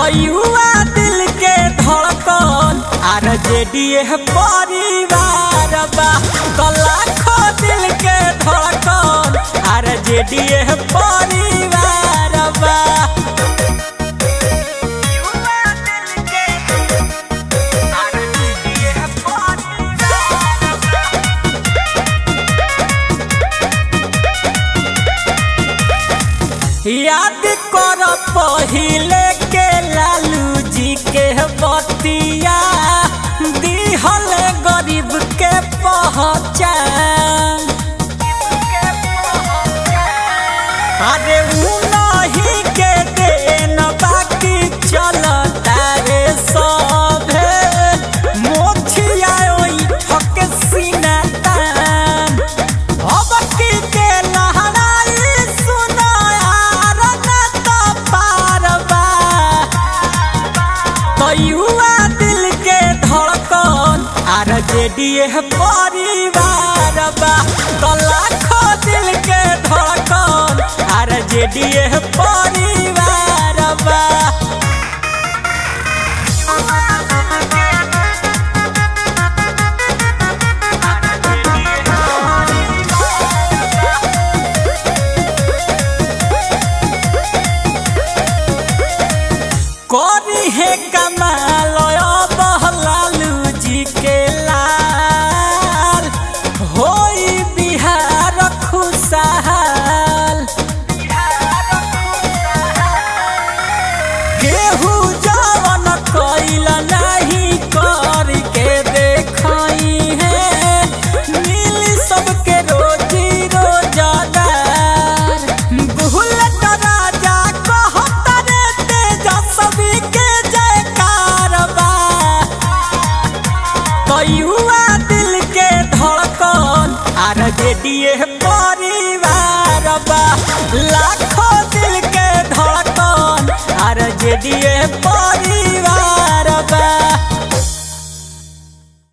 तो युवा दिल के धड़कन आर जेडीए परिवार बा तो लाखों दिल के धड़कन आर जेडीए परिवार बा युवा दिल के आर जेडीए परिवार बा। याद कर पहिले के लालू जी के बतिया दिहल गरीब के पहचान अरे उ नहीं के देन बाकी चलता रे सभे मोछिया ओई ठक सीना तान अब की के लहराई सुनो यार न तो पारबा तो युवा दिल के धड़कन आर जेडीए परिवार बा तो लाखों दिल के धड़कन आर जेडीए परिवार बा करी है कमाल बहलालू जी के लाल होई बिहार खुशहाल केहू जवन कैल नहीं कर के देखई है नील सबके रोजी रोजगार बुलेट राजा कहत रे तेजस्वी के जयकार बा तो युवा दिल के धड़कन आर जेडीए परिवार बा लाखों दिल के धड़कन आर जेडीए परिवार